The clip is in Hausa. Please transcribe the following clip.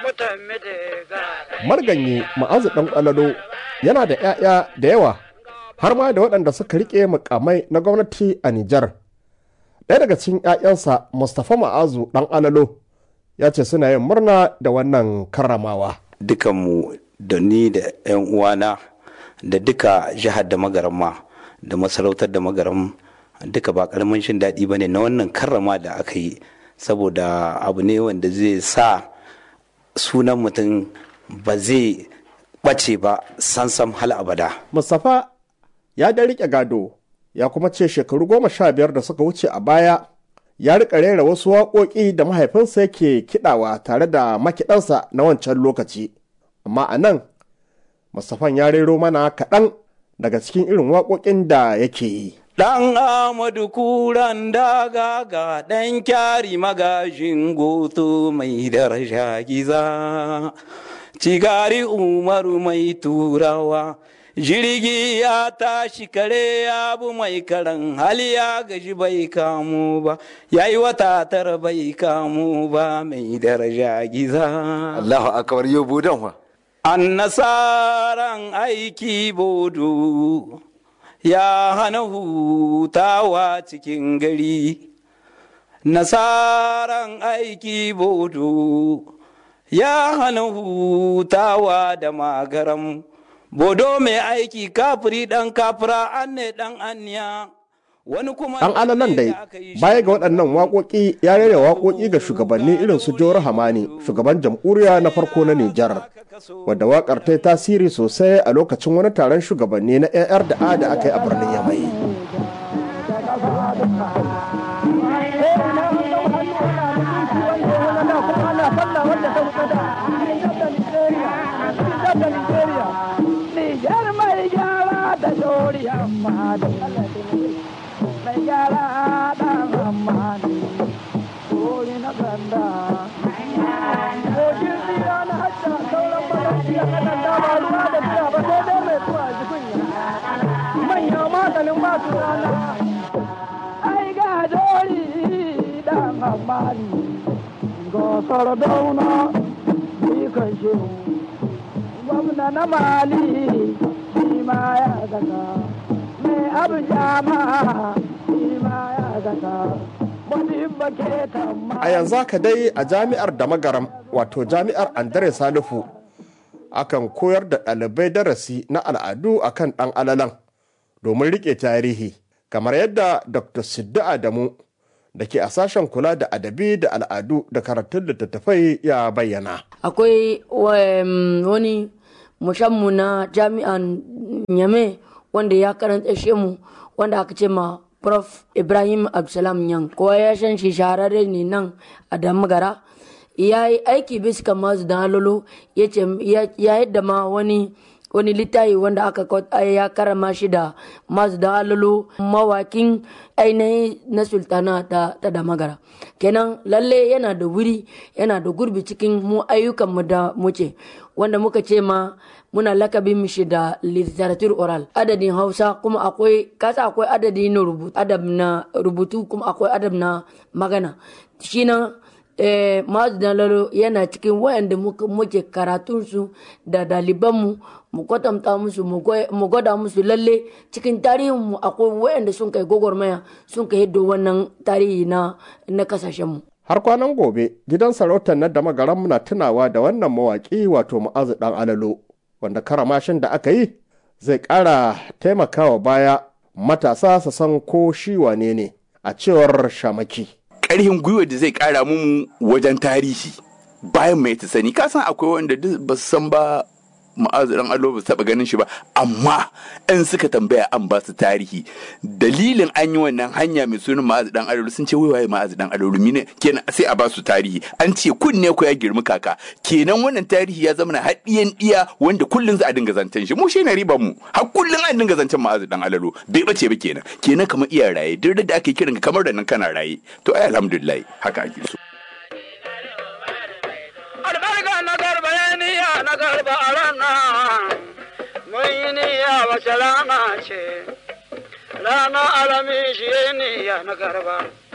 marganye ma'azu ɗan ƙwalalo yana da 'ya'ya da yawa har ma da waɗanda suka riƙe mukamai na gwamnati a Nijar. Ɗaya daga cikin 'ya'yansa Mustapha Ma'azu ɗan alalo ya ce suna yin murna da wannan karramawa. Dukanmu da ni da 'yan uwana da duka jihar da magaramma da masarautar da magaram duka ba ƙaramin shin daɗi ba ne na wannan karrama da aka yi saboda abu ne wanda zai sa sunan mutum ba zai ɓace ba sansam hal abada. Mustapha ya da riƙe gado ya kuma ce shekaru goma sha biyar da suka wuce a baya ya riƙa rera wasu waƙoƙi da mahaifinsa yake kiɗawa tare da makiɗansa na wancan lokaci amma a nan Mustapha ya rero mana kaɗan daga cikin irin waƙoƙin da yake yi. Ɗan Amadu kuran daga ga ɗan kyari magajin goto mai daraja giza, cigari umaru mai turawa. jirgi ya tashi kare ya bu mai karan hali ya gaji bai kamu ba ya yi wata tara bai kamu ba mai daraja giza Allahu akbar yau budan wa an nasaran aiki bodo ya hana hutawa cikin gari nasaran aiki bodo ya hana hutawa da magaram bodo mai aiki kafiri dan kafira an ne dan aniya wani kuma Ɗan alalan dai baya ga waɗannan waƙoƙi ya rera waƙoƙi ga shugabanni irin su Jawar Hamani shugaban jamhuriya na farko na Nijar wadda waƙar ta yi tasiri sosai a lokacin wani taron shugabanni na 'yan da A da aka yi a birnin Yamai. Nijar mai gyara da dori amma da mai gyara da amma ne dori na ganda. Kogin tsira na hajja sauran malarci a kanan dama ruwa da biya ba sai dai mai tuwa ji kunya. Manya maganin masu rana. Ai ga dori da amma ne. Gosar dauna, kan shehu. gwamna na mali shi ma ya zaka mai abin jama shi ma ya zaka a yanzu haka dai a jami'ar da magaram wato jami'ar andre salifu akan koyar da ɗalibai darasi na al'adu akan ɗan alalan domin riƙe tarihi kamar yadda dr siddu adamu da ke a sashen kula da adabi da al'adu da karatun littattafai ya bayyana akwai wani mushammu na jami'an nyame wanda ya karanta shi mu wanda aka ce ma prof ibrahim absalam yan kowa ya san shi shahararre ne nan a damagara ya yi aiki bisa masu da halolo ya yadda ma wani wani littafi wanda aka ya karama shi da masu da halolo mawakin ainihin na sultana ta, ta damagara kenan lalle yana da wuri yana da gurbi cikin mu ayyukanmu da muke wanda muka ce ma muna lakabin mishi da literature oral adadin hausa kuma akwai kasa akwai adadi na rubutu adab na rubutu kuma akwai adab na magana shi na eh, lalo yana cikin wayanda muke karatunsu da dalibanmu mu kwatanta musu mu gwada musu lalle cikin tarihinmu akwai wayanda sun kai gwagwarmaya sun kai hiddo wannan tarihi na na kasashenmu har kwanan gobe gidan sarautar na da magaran muna tunawa da wannan mawaƙi wato ma'azu dan alalo wanda karamashin da aka yi zai ƙara taimakawa baya matasa su san ko shi wane ne a cewar shamaki ƙarfin gwiwa da zai ƙara mu wajen tarihi bayan mai ta sani ka san akwai wanda ba su san ba ma'azu dan allo ba taba ganin shi ba amma in suka tambaya an ba su tarihi dalilin an yi wannan hanya mai sunan ma'azu dan allo sun ce wai waye ma'azu dan allo mine kenan sai a ba su tarihi an ce kunne ko ya girmi kaka kenan wannan tarihi ya zama na haɗiyan iya wanda kullun za a dinga zancen shi mu shi ne riban mu har kullun an dinga zancen ma'azu dan allo bai bace ba kenan kenan kamar iya raye duk da ake kiran kamar da nan kana raye to ai alhamdulillah haka ake so na garba a rana mun yi niyya wace rana ce rana alami shi niyya na garba